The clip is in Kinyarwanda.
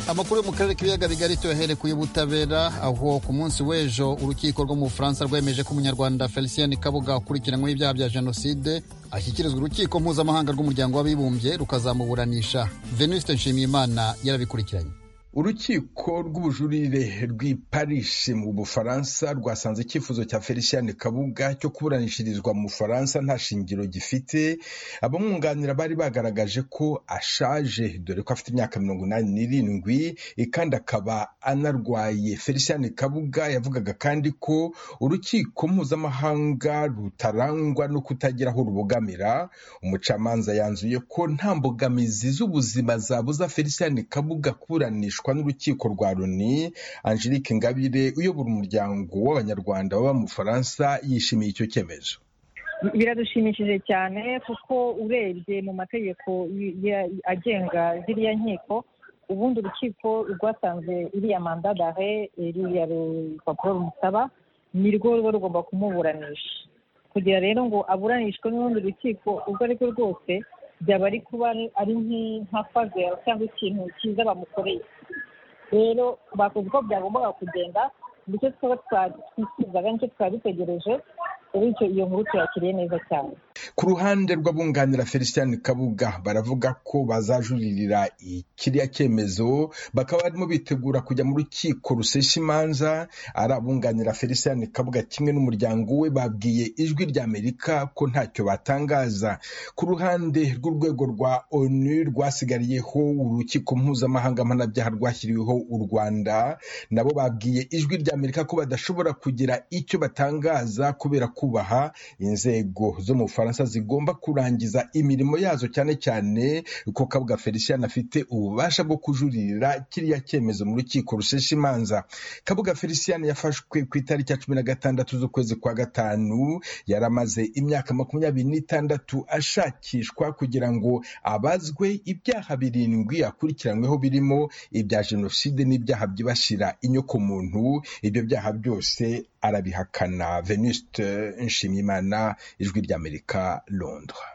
amakuru yo mu karere k'ibiyaga bigari tuyahere ku y'ubutabera aho ku munsi w'ejo urukiko rwo mu bufaransa rwemeje ko umunyarwanda felicien kabuga ukurikiranyweho ibyaha bya jenoside ashyikirizwa urukiko mpuzamahanga rw'umuryango w'abibumbye rukazamuburanisha venuste nshimiyimana yarabikurikiranye urukiko rw'ubujurire rw'i paris mu bufaransa rwasanze icyifuzo cya felicien kabuga cyo kuburanishirizwa mu bufaransa nta shingiro gifite abamwunganira bari bagaragaje ko ashaje dore ko afite imyaka mirongo inani n'irindwi kandi akaba anarwaye felicien kabuga yavugaga kandi ko urukiko mpuzamahanga rutarangwa no kutagira aho rubogamira umucamanza yanzuye ko nta mbogamizi z'ubuzima zabuza felicien kabuga kuburanishwa n'urukiko rwa loni angelique ngabire uyobora umuryango w'abanyarwanda baba mu bufaransa yishimiye icyo cyemezo biradushimishije cyane kuko urebye mu mategeko agenga ziriya nkiko ubundi urukiko rwasanze iriya manda dare iriya rupapuro rumusaba ni rwo ruba rugomba kumuburanisha kugira rero ngo aburanishwe n'urundi rukiko urwo ari rwo rwose byaba ari kuba ari nka fazera cyangwa ikintu cyiza bamukoreye rero bakoze uko byagombaga kugenda nicyo twaba twifuzaga nicyo twaba dutegereje bityo iyo nkuru tuyakiriye neza cyane ku ruhande rw'abunganira felicien kabuga baravuga ko bazajuririra kiriya cyemezo bakaba barimo bitegura kujya mu rukiko rusesha imanza ari abunganira felicien kabuga kimwe n'umuryango we babwiye ijwi rya amerika ko ntacyo batangaza ku ruhande rw'urwego rwa onu rwasigariyeho urukiko mpuzamahanga mpanabyaha rwashyiriweho u rwanda nabo babwiye ijwi rya amerika ko badashobora kugira icyo batangaza kubera kubaha inzego zo mu bufaransa zigomba kurangiza imirimo yazo cyane cyane ko kabuga felicien afite ububasha bwo kujuririra kiriya cyemezo mu rukiko rushesha imanza kabuga felicien yafashwe ku itariki ya cumi na gatandatu z'ukwezi kwa gatanu yari amaze imyaka makumyabiri n'itandatu ashakishwa kugira ngo abazwe ibyaha birindwi akurikiranyweho birimo ibya jenoside n'ibyaha byibasira inyokomuntu ibyo byaha byose arabihakana venuste nshimiyimana ijwi ry'amerika londres